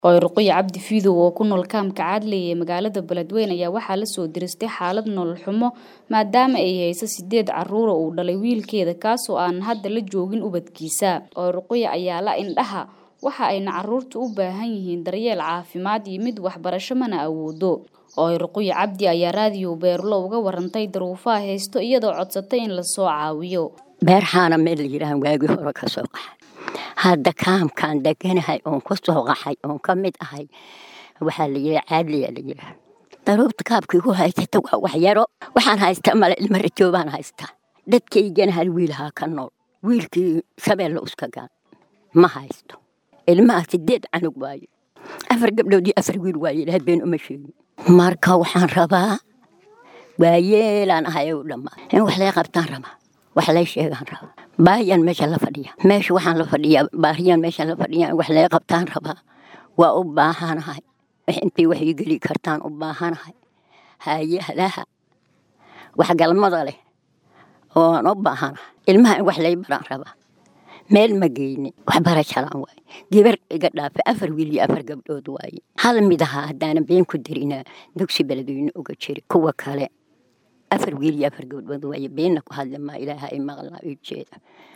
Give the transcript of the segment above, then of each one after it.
Ruqayya Cabdi Fiidow oo ku nool kaamka Cadley ee magaalada Beledweyne ayaa waxaa la soo diristay xaalad nolol xumo maadaama ay hayso sideed carruur oo uu dhalay wiilkeeda kaasoo aan hadda la joogin ubadkiisa. Ruqayya ayaa la indhaha waxa ayna carruurtu u baahan yihiin daryeel caafimaad iyo mid waxbarasho mana awoodo. Ruqayya Cabdi ayaa raadiyo Beerlo uga warantay duruufaha haysto iyadoo codsatay in la soo caawiyo. beerxaana meel la yidhaahan waagii hore ka soo qaxay hadda kaamkaan deganahay oon ka soo qaxay oon ka mid ahay waxaa la yidhaha caadliyaa la yidhaha daruurta kaabkii ku haysata waa wax yaro waxaan haystaa male ilma rajoobaan haystaa dadkaygana hal wiilhaa ka nool wiilkii shabeelle uska gaan ma haysto ilmaha sideed canug waaye afar gabdhood iyo afar wiil waaye ilaah been uma sheegin marka waxaan rabaa waayeelaan ahay u dhammaa in wax lay qabtaan rabaa wax lay sheegaan rabaa baayaan meesha la fadhiya meesha waxaan la fadhiyaa baariyaan meesha la fadhiya in wax lay qabtaan rabaa waa u baahanahay intay wax ii geli kartaan u baahanahay haayahalaha wax galmada leh ooan u baahanahay ilmaha in wax lay baraan rabaa meel ma geynin waxbarashalaan waaye gabar iga dhaafay afar wiil iyo afar gabdhood waaye hal mid ahaa haddaanan been ku darinaa dugsi beledweyne uga jiri kuwa kale afar wiil iyo afar gabdhood waaye beenna ku hadli maa ilaaha ay maqlaa ii jeeda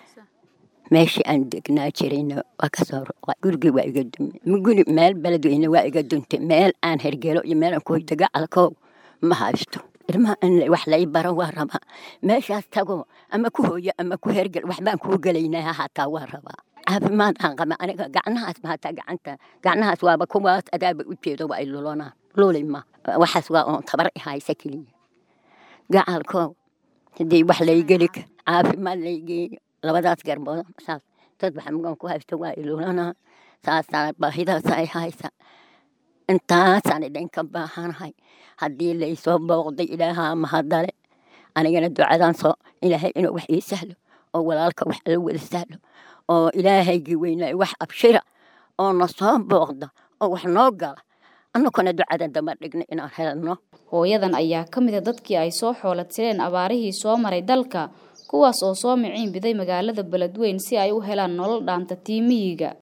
meeshii aan degnaa jirayna waa ka soo roqay gurigii waa iga dumay guri meel beledweyne waa iga duntay meel aan hergelo iyo meel aan ku hoyda gacalkow ma haysto ilmaha in wax lay baro waa rabaa meeshaas tago ama ku hooyo ama ku hergel waxbaan kuu gelaynaa hataa waa rabaa caafimaad aan qaba aniga gacnahaas ma hataa gacanta gacnahaas waaba kuwaas adaaba u jeedo waa ay lulonaan luli ma waxaas waa oon tabar i haysa keliya gacalkow hadii wax lay geli caafimaad lay geeyo labadaas garbood saas dad waxmugan ku haysto waa ilulanaa saasaa baahidaas ay haysa intaasaan idinka baahanahay haddii laysoo booqday ilaahaa mahadale anigana ducadaan soo ilaahay inuu wax ii sahlo oo walaalka wax la wada sahlo oo ilaahaygii weynaayo wax abshira oo na soo booqda oo wax noo gala annaguna ducada daba dhigna inaan helno hooyadan ayaa ka mid a dadkii ay soo xoolatireen abaarihii soo maray dalka kuwaas oo soo miciin biday magaalada Beledweyne si ay u helaan nolol dhaanta tiimiyiga